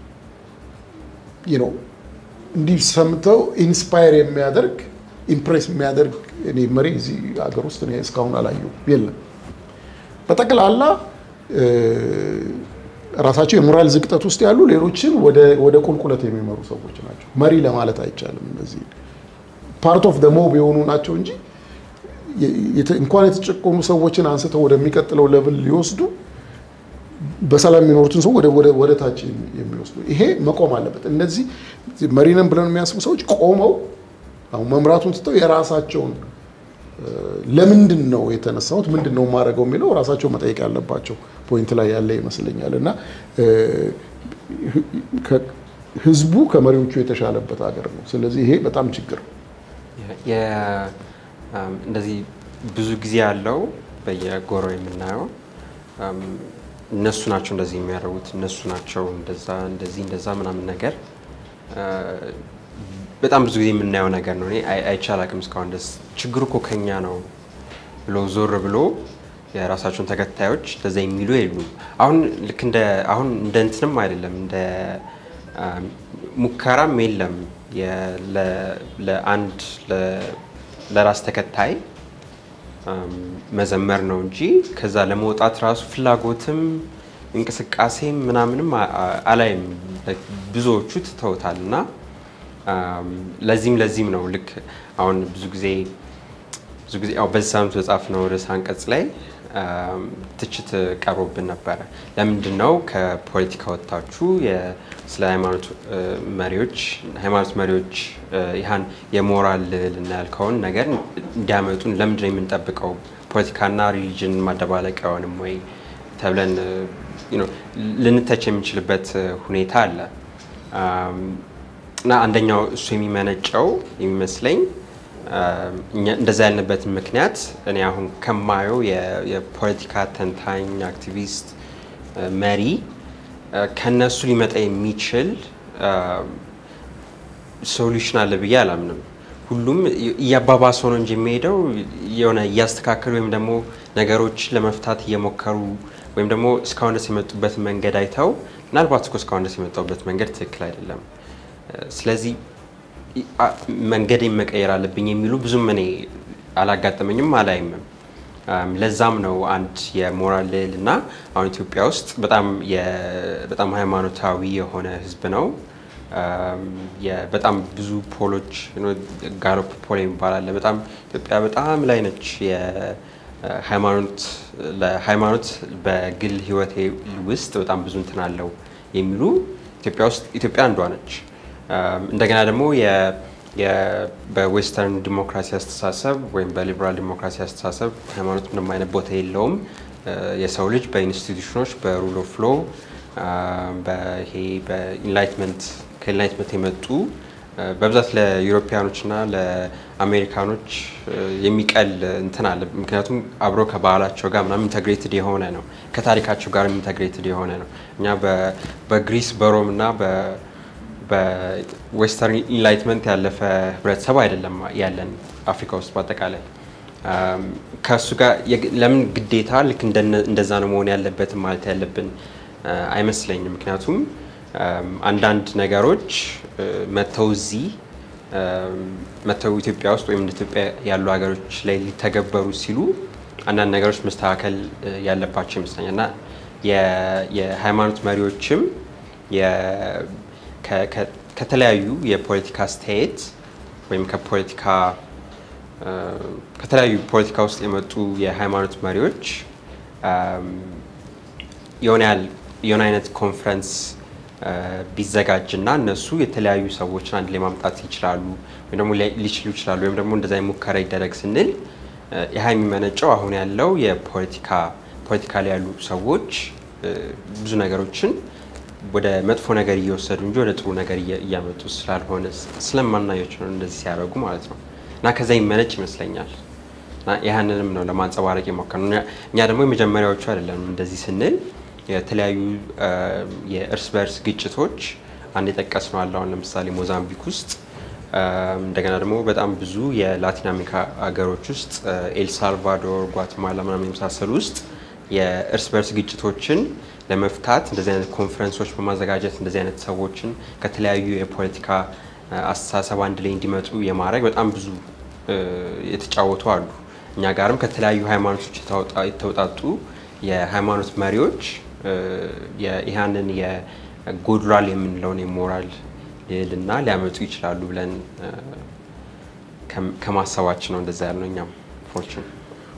ነው እንዲህ ሰምተው ኢንስፓየር የሚያደርግ ኢምፕሬስ የሚያደርግ እኔ መሪ እዚህ ሀገር ውስጥ እኔ እስካሁን አላየሁም፣ የለም። በጠቅላላ ራሳቸው የሞራል ዝቅጠት ውስጥ ያሉ ሌሎችን ወደ ቁልቁለት የሚመሩ ሰዎች ናቸው። መሪ ለማለት አይቻልም። እነዚህ ፓርት ኦፍ ደ ሞብ የሆኑ ናቸው እንጂ እንኳን የተጨቆኑ ሰዎችን አንስተው ወደሚቀጥለው ለብል ሊወስዱ በሰላም የሚኖሩትን ሰው ወደ ወደ ወደ ታች የሚወስዱ ይሄ መቆም አለበት። እነዚህ መሪነን ብለን የሚያስቡ ሰዎች ቆመው አሁን መምራቱን ትተው የራሳቸውን ለምንድን ነው የተነሳሁት ምንድን ነው የማደርገው የሚለው ራሳቸው መጠየቅ ያለባቸው ፖይንት ላይ ያለ ይመስለኛል እና ህዝቡ ከመሪዎቹ የተሻለበት ሀገር ነው። ስለዚህ ይሄ በጣም ችግር ነው። እንደዚህ ብዙ ጊዜ ያለው በየጎረው የምናየው እነሱ ናቸው እንደዚህ የሚያደርጉት እነሱ ናቸው እንደዛ እንደዚህ እንደዛ ምናምን ነገር በጣም ብዙ ጊዜ የምናየው ነገር ነው። እኔ አይቼ አላውቅም እስካሁን ድረስ። ችግሩ እኮ ከኛ ነው ብሎ ዞር ብሎ የራሳቸውን ተከታዮች እንደዛ የሚሉ የሉም። አሁን ልክ እንደ አሁን እንደ እንትንም አይደለም እንደ ሙከራም የለም ለአንድ ለራስ ተከታይ መዘመር ነው እንጂ ከዛ ለመውጣት ራሱ ፍላጎትም እንቅስቃሴም ምናምንም አላይም። ብዙዎቹ ትተውታል እና ለዚህም ለዚህም ነው ልክ አሁን ብዙ ጊዜ ብዙ ጊዜ ያው በዚህ ሳምንት በጻፍነው ርዕሰ አንቀጽ ላይ ትችት ቀርቦብን ነበረ። ለምንድን ነው ከፖለቲካ ወጥታችሁ ስለ ሃይማኖት መሪዎች ሃይማኖት መሪዎች ይህን የሞራል ልዕልና ያልከውን ነገር እንዲያመጡን ለምንድን ነው የምንጠብቀው? ፖለቲካና ሪሊጅን ማደባለቅ አይሆንም ወይ ተብለን ልንተች የሚችልበት ሁኔታ አለ እና አንደኛው እሱ የሚመነጨው የሚመስለኝ እንደዛ ያልንበትን ምክንያት እኔ አሁን ከማየው የፖለቲካ ተንታኝ አክቲቪስት መሪ ከነሱ ሊመጣ የሚችል ሶሉሽን አለ ብዬ አላምንም። ሁሉም እያባባሰው ነው እንጂ የሚሄደው የሆነ እያስተካከሉ ወይም ደግሞ ነገሮችን ለመፍታት እየሞከሩ ወይም ደግሞ እስካሁን ድረስ የመጡበትን መንገድ አይተው ምናልባት እኮ እስካሁን ድረስ የመጣሁበት መንገድ ትክክል አይደለም፣ ስለዚህ መንገዴን መቀየር አለብኝ የሚሉ ብዙም እኔ አላጋጠመኝም አላይምም። ለዛም ነው አንድ የሞራል ልዕልና አሁን ኢትዮጵያ ውስጥ በጣም በጣም ሃይማኖታዊ የሆነ ሕዝብ ነው። በጣም ብዙ ፖሎች ጋሎፕ ፖል የሚባል አለ። በጣም ኢትዮጵያ በጣም ላይ ነች። ሃይማኖት ለሃይማኖት በግል ህይወቴ ውስጥ በጣም ብዙ እንትን አለው የሚሉ ኢትዮጵያ ውስጥ ኢትዮጵያ አንዷ ነች። እንደገና ደግሞ በዌስተርን ዲሞክራሲ አስተሳሰብ ወይም በሊበራል ዲሞክራሲ አስተሳሰብ ሃይማኖት ምንም አይነት ቦታ የለውም። የሰው ልጅ በኢንስቲቱሽኖች በሩል ኦፍ ሎ በይሄ በኢንላይትመንት ከኢንላይትመንት የመጡ በብዛት ለዩሮፒያኖች እና ለአሜሪካኖች የሚቀል እንትን አለ። ምክንያቱም አብሮ ከባህላቸው ጋር ምናምን ኢንተግሬትድ የሆነ ነው፣ ከታሪካቸው ጋር ኢንተግሬትድ የሆነ ነው። እኛ በግሪስ በሮም እና በዌስተርን ኢንላይትመንት ያለፈ ህብረተሰብ አይደለም ያለን አፍሪካ ውስጥ በአጠቃላይ ከእሱ ጋር ለምን ግዴታ ልክ እንደዛ ነው መሆን ያለበትም ማለት ያለብን አይመስለኝም። ምክንያቱም አንዳንድ ነገሮች መተው እዚህ መተው ኢትዮጵያ ውስጥ ወይም እንደ ኢትዮጵያ ያሉ ሀገሮች ላይ ሊተገበሩ ሲሉ አንዳንድ ነገሮች መስተካከል ያለባቸው ይመስለኛል እና የሃይማኖት መሪዎችም ከተለያዩ የፖለቲካ አስተያየት ወይም ከፖለቲካ ከተለያዩ ፖለቲካ ውስጥ የመጡ የሃይማኖት መሪዎች የሆነ አይነት ኮንፈረንስ ቢዘጋጅና እነሱ የተለያዩ ሰዎችን አንድ ላይ ማምጣት ይችላሉ ወይም ደግሞ ሊችሉ ይችላሉ ወይም ደግሞ እንደዛ ሙከራ ይደረግ ስንል ይህ የሚመነጨው አሁን ያለው የፖለቲካ ፖለቲካ ላይ ያሉ ሰዎች ብዙ ነገሮችን ወደ መጥፎ ነገር እየወሰዱ እንጂ ወደ ጥሩ ነገር እያመጡ ስላልሆነ ስለማናያቸው ነው እንደዚህ ሲያደርጉ ማለት ነው። እና ከዛ ይመነጭ ይመስለኛል። እና ያህንንም ነው ለማንጸባረቅ የሞከርነው። እኛ ደግሞ የመጀመሪያዎቹ አይደለም እንደዚህ ስንል የተለያዩ የእርስ በእርስ ግጭቶች አንድ የጠቀስነው አለ። አሁን ለምሳሌ ሞዛምቢክ ውስጥ እንደገና ደግሞ በጣም ብዙ የላቲን አሜሪካ ሀገሮች ውስጥ ኤልሳልቫዶር፣ ጓትማላ ምናምን የመሳሰሉ ውስጥ የእርስ በርስ ግጭቶችን ለመፍታት እንደዚህ አይነት ኮንፈረንሶች በማዘጋጀት እንደዚህ አይነት ሰዎችን ከተለያዩ የፖለቲካ አስተሳሰብ አንድ ላይ እንዲመጡ የማድረግ በጣም ብዙ የተጫወቱ አሉ። እኛ ጋርም ከተለያዩ ሃይማኖቶች የተውጣጡ የሃይማኖት መሪዎች ይህንን የጎድሏል የምንለውን የሞራል ልዕልና ሊያመጡ ይችላሉ ብለን ከማሰባችን ነው እንደዛ ያልነው እኛም ፎርቹን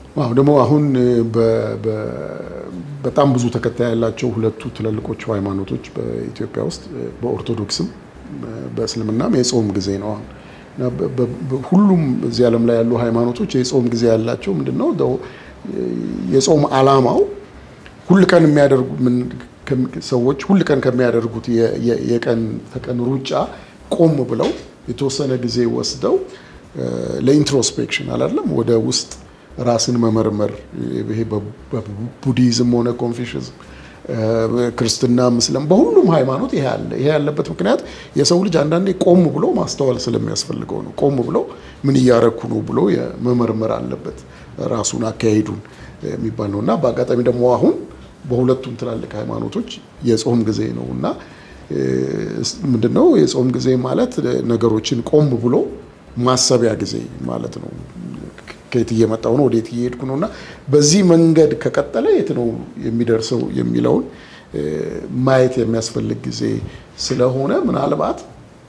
አዎ ደግሞ አሁን በ- በ- በጣም ብዙ ተከታይ ያላቸው ሁለቱ ትልልቆቹ ሃይማኖቶች በኢትዮጵያ ውስጥ በኦርቶዶክስም በእስልምናም የጾም ጊዜ ነው። አሁን እና በ- በ- በ- ሁሉም እዚህ ዓለም ላይ ያሉ ሃይማኖቶች የጾም ጊዜ ያላቸው ምንድን ነው ደው የጾም ዓላማው ሁል ቀን የሚያደርጉ ምን- ከሚ- ሰዎች ሁል ቀን ከሚያደርጉት የ- የ- የቀን ተቀን ሩጫ ቆም ብለው የተወሰነ ጊዜ ወስደው እ፣ ለኢንትሮስፔክሽን አላለም ወደ ውስጥ ራስን መመርመር ይሄ በ- በቡዲዝም ሆነ ኮንፊሽዝም ክርስትና ምስለም በሁሉም ሃይማኖት ይሄ አለ። ይሄ ያለበት ምክንያት የሰው ልጅ አንዳንዴ ቆም ብሎ ማስተዋል ስለሚያስፈልገው ነው። ቆም ብሎ ምን እያረኩ ነው ብሎ መመርመር አለበት ራሱን አካሄዱን የሚባል ነው እና በአጋጣሚ ደግሞ አሁን በሁለቱም ትላልቅ ሃይማኖቶች የጾም ጊዜ ነው እና ምንድን ነው የጾም ጊዜ ማለት ነገሮችን ቆም ብሎ ማሰቢያ ጊዜ ማለት ነው። ከየት እየመጣው ነው ወዴት እየሄድኩ ነው እና በዚህ መንገድ ከቀጠለ የት ነው የሚደርሰው የሚለውን ማየት የሚያስፈልግ ጊዜ ስለሆነ ምናልባት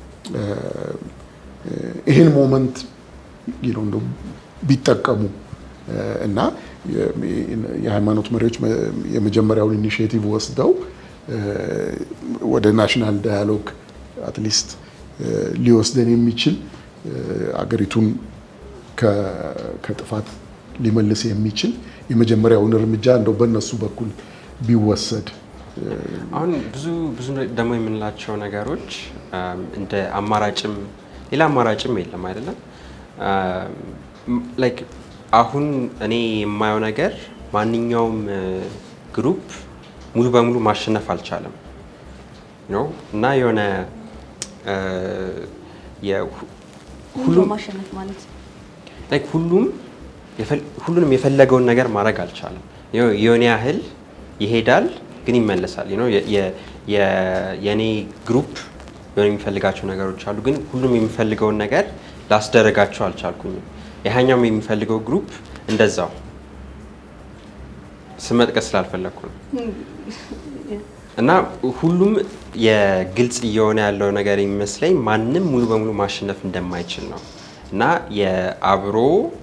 ይህን ሞመንት እንደው ቢጠቀሙ እና የሃይማኖት መሪዎች የመጀመሪያውን ኢኒሽቲቭ ወስደው ወደ ናሽናል ዳያሎግ አትሊስት ሊወስደን የሚችል አገሪቱን ከጥፋት ሊመልስ የሚችል የመጀመሪያውን እርምጃ እንደው በእነሱ በኩል ቢወሰድ አሁን ብዙ ብዙ ደግሞ የምንላቸው ነገሮች እንደ አማራጭም ሌላ አማራጭም የለም አይደለም። ላይክ አሁን እኔ የማየው ነገር ማንኛውም ግሩፕ ሙሉ በሙሉ ማሸነፍ አልቻለም ነው እና የሆነ ሁሉም ማሸነፍ ማለት ላይክ ሁሉም ሁሉንም የፈለገውን ነገር ማድረግ አልቻለም። የሆነ ያህል ይሄዳል ግን ይመለሳል። የእኔ ግሩፕ የሆነ የሚፈልጋቸው ነገሮች አሉ፣ ግን ሁሉም የሚፈልገውን ነገር ላስደረጋቸው አልቻልኩኝም። ያኛውም የሚፈልገው ግሩፕ እንደዛው ስመጥቀስ ስላልፈለግኩ ነው። እና ሁሉም የግልጽ እየሆነ ያለው ነገር የሚመስለኝ ማንም ሙሉ በሙሉ ማሸነፍ እንደማይችል ነው እና የአብሮ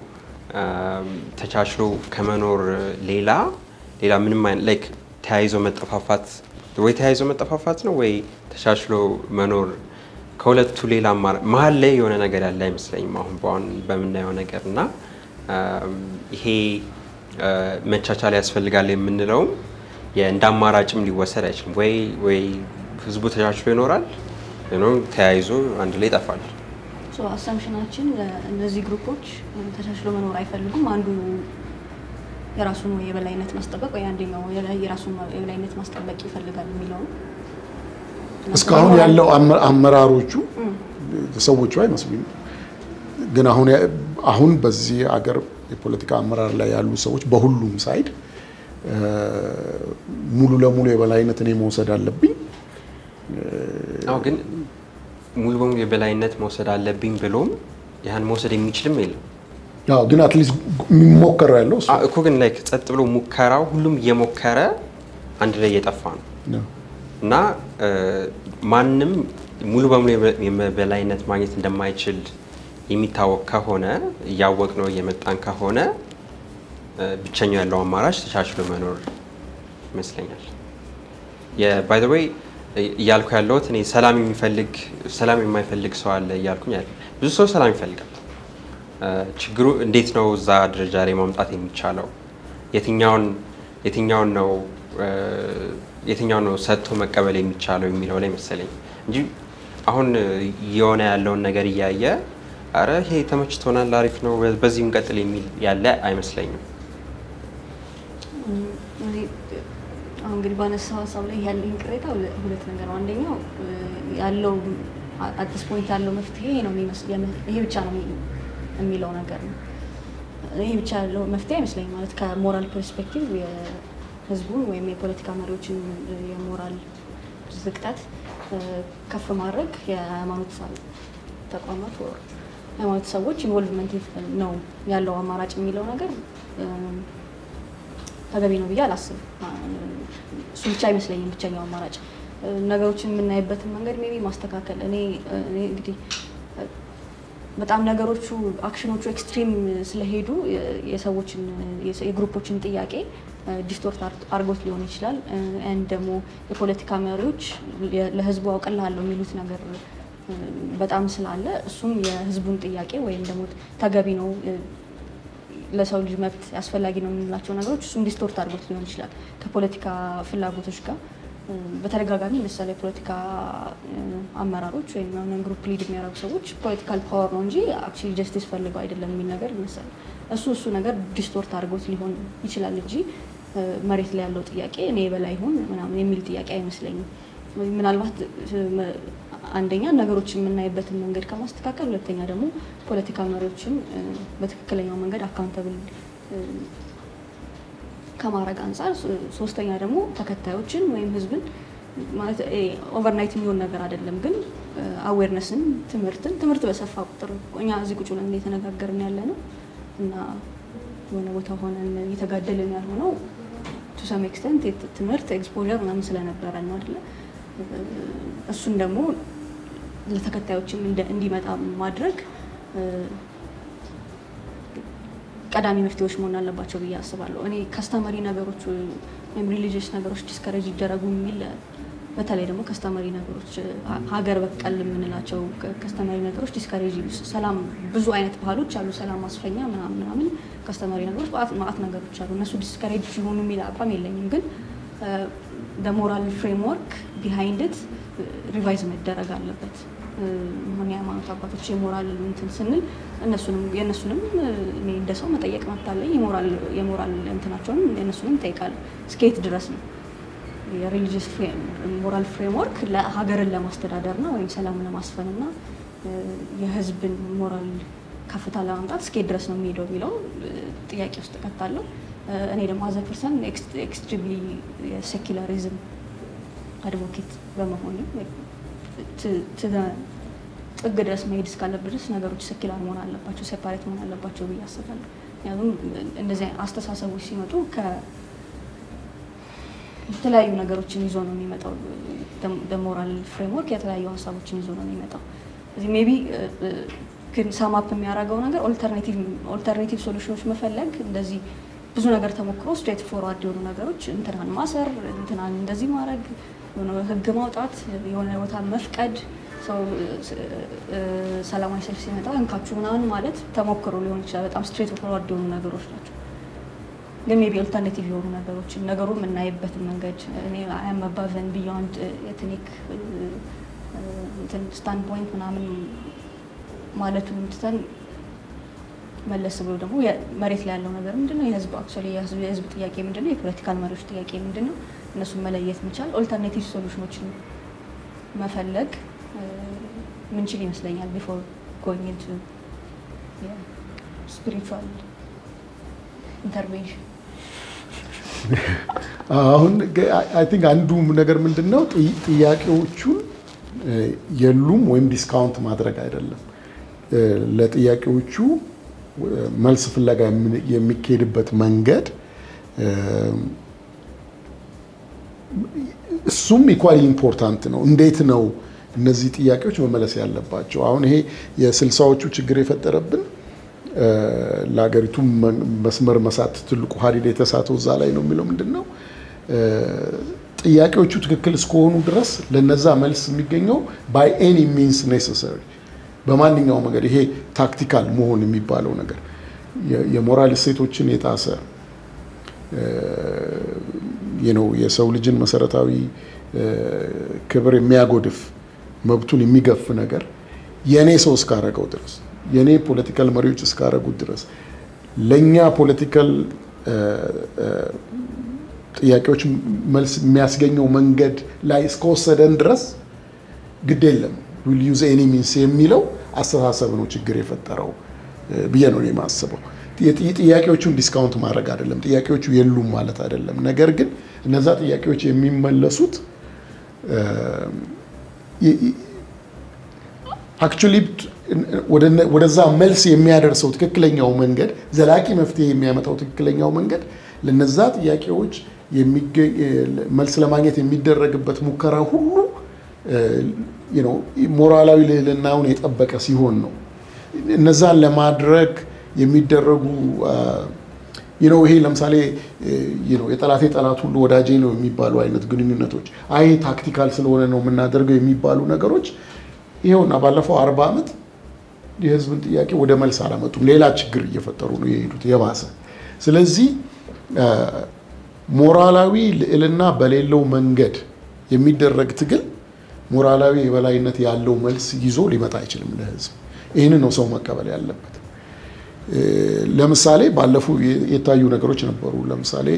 ተቻችሎ ከመኖር ሌላ ሌላ ምንም አይነት ላይክ ተያይዞ መጠፋፋት ወይ ተያይዞ መጠፋፋት ነው ወይ ተቻችሎ መኖር ከሁለቱ ሌላ መሀል ላይ የሆነ ነገር ያለ አይመስለኝም አሁን በአሁን በምናየው ነገር እና ይሄ መቻቻል ያስፈልጋል የምንለውም እንደ አማራጭም ሊወሰድ አይችልም። ወይ ወይ ህዝቡ ተቻችሎ ይኖራል ተያይዞ አንድ ላይ ይጠፋል። አሰምሽናችን እነዚህ ግሩፖች ተቻችሎ መኖር አይፈልጉም። አንዱ የራሱን የበላይነት ማስጠበቅ ወይ አንደኛው የራሱን የበላይነት ማስጠበቅ ይፈልጋል የሚለው እስካሁን ያለው አመራሮቹ ሰዎቹ አይመስሉኝም። ግን አሁን አሁን በዚህ አገር የፖለቲካ አመራር ላይ ያሉ ሰዎች በሁሉም ሳይድ ሙሉ ለሙሉ የበላይነት እኔ መውሰድ አለብኝ። አዎ ግን ሙሉ በሙሉ የበላይነት መውሰድ አለብኝ ብሎም ያን መውሰድ የሚችልም የለም። አዎ ግን አትሊስት የሚሞከረው ያለው እሱ እኮ ግን ላይክ ጸጥ ብሎ ሙከራው ሁሉም እየሞከረ አንድ ላይ እየጠፋ ነው እና ማንም ሙሉ በሙሉ የበላይነት ማግኘት እንደማይችል የሚታወቅ ከሆነ እያወቅ ነው እየመጣን ከሆነ ብቸኛው ያለው አማራጭ ተቻችሎ መኖር ይመስለኛል። ባይ ዘ ወይ እያልኩ ያለሁት እኔ ሰላም የሚፈልግ ሰላም የማይፈልግ ሰው አለ እያልኩኝ ያለ ብዙ ሰው ሰላም ይፈልጋል። ችግሩ እንዴት ነው እዛ ደረጃ ላይ ማምጣት የሚቻለው? የትኛውን የትኛውን ነው የትኛው ነው ሰጥቶ መቀበል የሚቻለው የሚለው ላይ መሰለኝ እንጂ አሁን የሆነ ያለውን ነገር እያየ አረ ይሄ ተመችቶናል፣ አሪፍ ነው፣ በዚህ እንቀጥል የሚል ያለ አይመስለኝም። አሁን እንግዲህ ባነሳው ሀሳብ ላይ ያለኝ ቅሬታ ሁለት ነገር ነው። አንደኛው ያለው አዲስ ፖይንት ያለው መፍትሄ ይሄ ነው የሚመስል ይሄ ብቻ ነው የሚለው ነገር ነው። ይሄ ብቻ ያለው መፍትሄ አይመስለኝም። ማለት ከሞራል ፐርስፔክቲቭ የህዝቡን ወይም የፖለቲካ መሪዎችን የሞራል ዝቅጠት ከፍ ማድረግ የሃይማኖት ተቋማት ሃይማኖት ሰዎች ኢንቮልቭመንት ነው ያለው አማራጭ የሚለው ነገር ተገቢ ነው ብዬ አላስብም። እሱ ብቻ አይመስለኝም ብቸኛው አማራጭ። ነገሮችን የምናይበትን መንገድ ሜቢ ማስተካከል እኔ እንግዲህ በጣም ነገሮቹ አክሽኖቹ ኤክስትሪም ስለሄዱ የሰዎችን የግሩፖችን ጥያቄ ዲስቶርት አድርጎት ሊሆን ይችላል። ኤንድ ደግሞ የፖለቲካ መሪዎች ለህዝቡ አውቅልሃለሁ የሚሉት ነገር በጣም ስላለ እሱም የህዝቡን ጥያቄ ወይም ደግሞ ተገቢ ነው ለሰው ልጅ መብት አስፈላጊ ነው የምንላቸው ነገሮች እሱም ዲስቶርት አድርጎት ሊሆን ይችላል ከፖለቲካ ፍላጎቶች ጋር በተደጋጋሚ ለምሳሌ የፖለቲካ አመራሮች ወይም የሆነ ግሩፕ ሊድ የሚያደርጉ ሰዎች ፖለቲካል ፓወር ነው እንጂ አክቹዋሊ ጀስቲስ ፈልገው አይደለም የሚል ነገር ይመስላል። እሱ እሱ ነገር ዲስቶርት አድርጎት ሊሆን ይችላል እንጂ መሬት ላይ ያለው ጥያቄ እኔ የበላይ ይሁን ምናምን የሚል ጥያቄ አይመስለኝም። ምናልባት አንደኛ ነገሮችን የምናይበትን መንገድ ከማስተካከል፣ ሁለተኛ ደግሞ ፖለቲካ መሪዎችን በትክክለኛው መንገድ አካውንተብል ከማድረግ አንጻር፣ ሶስተኛ ደግሞ ተከታዮችን ወይም ህዝብን ማለት ኦቨርናይት የሚሆን ነገር አይደለም፣ ግን አዌርነስን ትምህርትን ትምህርት በሰፋ ቁጥር እኛ እዚህ ቁጭ ብለን እየተነጋገርን ያለ ነው እና የሆነ ቦታ ሆነን እየተጋደልን ያልሆነው ቱ ሰም ኤክስተንት ትምህርት ኤክስፖዠር ምናምን ስለነበረ ነው አይደለ? እሱን ደግሞ ለተከታዮችም እንዲመጣ ማድረግ ቀዳሚ መፍትሄዎች መሆን አለባቸው ብዬ አስባለሁ። እኔ ከስተመሪ ነገሮች ወይም ሪሊጂየስ ነገሮች ዲስከሬጅ ይደረጉ የሚል በተለይ ደግሞ ከስተመሪ ነገሮች ሀገር በቀል የምንላቸው ከስተመሪ ነገሮች ዲስከሬጅ ሰላም ብዙ አይነት ባህሎች አሉ። ሰላም ማስፈኛ ምናምን ምናምን ከስተመሪ ነገሮች ማአት ነገሮች አሉ። እነሱ ዲስከሬጅ ሲሆኑ የሚል አቋም የለኝም ግን ሞራል ፍሬምወርክ ቢሃይንድት ሪቫይዝ መደረግ አለበት። ሆነ የሃይማኖት አባቶች የሞራል እንትን ስንል እነሱንም የእነሱንም እኔ እንደ ሰው መጠየቅ መብት አለኝ። የሞራል እንትናቸውን የእነሱንም እጠይቃለሁ። እስከየት ድረስ ነው የሪሊጂየስ ሞራል ፍሬምወርክ ለሀገርን ለማስተዳደር ነው ወይም ሰላም ለማስፈን እና የህዝብን ሞራል ከፍታ ለማምጣት እስከየት ድረስ ነው የሚሄደው የሚለው ጥያቄ ውስጥ እከታለሁ። እኔ ደግሞ አዘ ፐርሰን ኤክስትሪምሊ የሴኪላሪዝም አድቮኬት በመሆኑ ጥግ ድረስ መሄድ እስካለብን ድረስ ነገሮች ሴኪላር መሆን አለባቸው፣ ሴፓሬት መሆን አለባቸው ብዬ አስባለሁ። ምክንያቱም እንደዚህ አስተሳሰቦች ሲመጡ የተለያዩ ነገሮችን ይዞ ነው የሚመጣው። በሞራል ፍሬምወርክ የተለያዩ ሀሳቦችን ይዞ ነው የሚመጣው። እዚህ ሜቢ ግን ሳማፕ የሚያደርገው ነገር ኦልተርኔቲቭ ሶሉሽኖች መፈለግ እንደዚህ ብዙ ነገር ተሞክሮ ስትሬት ፎርዋርድ የሆኑ ነገሮች እንትናን ማሰር፣ እንትናን እንደዚህ ማድረግ፣ ህግ ማውጣት፣ የሆነ ቦታ መፍቀድ፣ ሰው ሰላማዊ ሰልፍ ሲመጣ እንካችሁ ምናምን ማለት ተሞክሮ ሊሆን ይችላል። በጣም ስትሬት ፎርዋርድ የሆኑ ነገሮች ናቸው። ግን ሜቢ ኦልተርኔቲቭ የሆኑ ነገሮችን ነገሩ የምናይበትን መንገድ እኔ አያም አባቨን ቢዮንድ ኤትኒክ ስታንድ ፖይንት ምናምን ማለቱን ትተን መለስ ብሎ ደግሞ መሬት ላይ ያለው ነገር ምንድነው? የህዝብ አክቹዋሊ የህዝብ ጥያቄ ምንድነው? የፖለቲካል መሪዎች ጥያቄ ምንድነው? እነሱን መለየት መቻል፣ ኦልተርኔቲቭ ሶሉሽኖችን መፈለግ ምንችል ይመስለኛል። ቢፎር ጎይንግ ኢንቱ ስፒሪቹዋል ኢንተርቬንሽን አሁን አይ ቲንክ አንዱ ነገር ምንድን ነው ጥያቄዎቹን የሉም ወይም ዲስካውንት ማድረግ አይደለም። ለጥያቄዎቹ መልስ ፍለጋ የሚካሄድበት መንገድ እሱም ኢኳሊ ኢምፖርታንት ነው። እንዴት ነው እነዚህ ጥያቄዎች መመለስ ያለባቸው? አሁን ይሄ የስልሳዎቹ ችግር የፈጠረብን ለሀገሪቱ መስመር መሳት ትልቁ ሀዲድ የተሳተው እዛ ላይ ነው የሚለው ምንድን ነው ጥያቄዎቹ ትክክል እስከሆኑ ድረስ ለነዛ መልስ የሚገኘው ባይ ኤኒ ሚንስ ኔሰሰሪ በማንኛውም መንገድ ይሄ ታክቲካል መሆን የሚባለው ነገር የሞራል እሴቶችን የጣሰ ነው የሰው ልጅን መሰረታዊ ክብር የሚያጎድፍ መብቱን የሚገፍ ነገር የእኔ ሰው እስካረገው ድረስ የእኔ ፖለቲካል መሪዎች እስካረጉት ድረስ ለእኛ ፖለቲካል ጥያቄዎች መልስ የሚያስገኘው መንገድ ላይ እስከወሰደን ድረስ ግድ የለም ዊል ዩዝ ኤኒ ሚንስ የሚለው አስተሳሰብ ነው ችግር የፈጠረው ብዬ ነው የማስበው። ጥያቄዎቹን ዲስካውንት ማድረግ አይደለም፣ ጥያቄዎቹ የሉም ማለት አይደለም። ነገር ግን እነዛ ጥያቄዎች የሚመለሱት አክቹዋሊ ወደዛ መልስ የሚያደርሰው ትክክለኛው መንገድ ዘላቂ መፍትሄ የሚያመጣው ትክክለኛው መንገድ ለነዛ ጥያቄዎች መልስ ለማግኘት የሚደረግበት ሙከራ ሁሉ ሞራላዊ ልዕልናውን የጠበቀ ሲሆን ነው። እነዛን ለማድረግ የሚደረጉ ነው። ይሄ ለምሳሌ የጠላቴ ጠላት ሁሉ ወዳጄ ነው የሚባሉ አይነት ግንኙነቶች፣ አይ ታክቲካል ስለሆነ ነው የምናደርገው የሚባሉ ነገሮች ይኸውና ባለፈው አርባ ዓመት የህዝብን ጥያቄ ወደ መልስ አላመጡም። ሌላ ችግር እየፈጠሩ ነው የሄዱት የባሰ። ስለዚህ ሞራላዊ ልዕልና በሌለው መንገድ የሚደረግ ትግል ሞራላዊ የበላይነት ያለው መልስ ይዞ ሊመጣ አይችልም ለህዝብ። ይህንን ነው ሰው መቀበል ያለበት። ለምሳሌ ባለፉ የታዩ ነገሮች ነበሩ። ለምሳሌ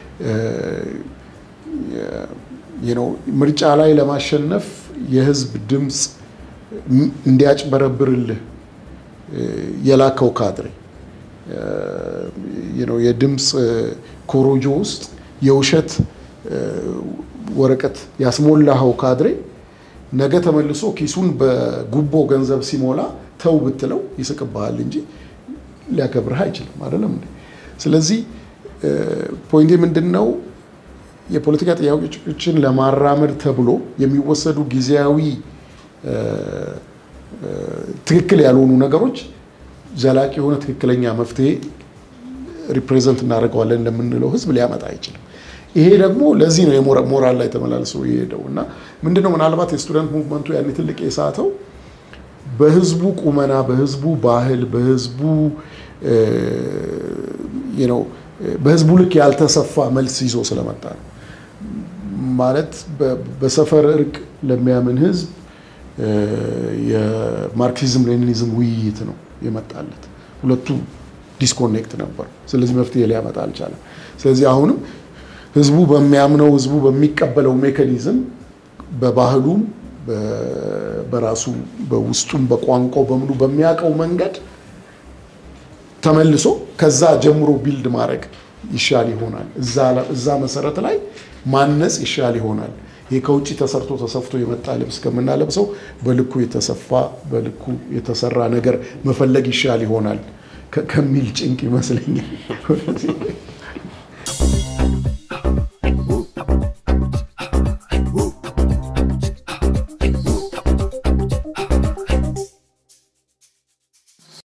ምርጫ ላይ ለማሸነፍ የህዝብ ድምፅ እንዲያጭበረብርልህ የላከው ካድሬ የድምፅ ኮሮጆ ውስጥ የውሸት ወረቀት ያስሞላኸው ካድሬ ነገ ተመልሶ ኪሱን በጉቦ ገንዘብ ሲሞላ ተው ብትለው ይስቅብሃል እንጂ ሊያከብርህ አይችልም። አይደለም እንዴ? ስለዚህ ፖይንቴ ምንድን ነው? የፖለቲካ ጥያቄዎችን ለማራመድ ተብሎ የሚወሰዱ ጊዜያዊ ትክክል ያልሆኑ ነገሮች ዘላቂ የሆነ ትክክለኛ መፍትሄ ሪፕሬዘንት እናደርገዋለን እንደምንለው ህዝብ ሊያመጣ አይችልም። ይሄ ደግሞ ለዚህ ነው የሞራል ላይ ተመላልሶ የሄደው እና ምንድነው ምናልባት የስቱደንት ሙቭመንቱ ያኔ ትልቅ የሳተው በህዝቡ ቁመና፣ በህዝቡ ባህል፣ በህዝቡ በህዝቡ ልክ ያልተሰፋ መልስ ይዞ ስለመጣ ነው። ማለት በሰፈር እርቅ ለሚያምን ህዝብ የማርክሲዝም ሌኒኒዝም ውይይት ነው የመጣለት። ሁለቱ ዲስኮኔክት ነበሩ። ስለዚህ መፍትሄ ሊያመጣ አልቻለም። ስለዚህ አሁንም ህዝቡ በሚያምነው ህዝቡ በሚቀበለው ሜካኒዝም በባህሉም በራሱ በውስጡም በቋንቋው በምኑ በሚያውቀው መንገድ ተመልሶ ከዛ ጀምሮ ቢልድ ማድረግ ይሻል ይሆናል። እዛ መሰረት ላይ ማነጽ ይሻል ይሆናል። ይሄ ከውጭ ተሰርቶ ተሰፍቶ የመጣ ልብስ ከምናለብሰው በልኩ የተሰፋ በልኩ የተሰራ ነገር መፈለግ ይሻል ይሆናል ከሚል ጭንቅ ይመስለኛል።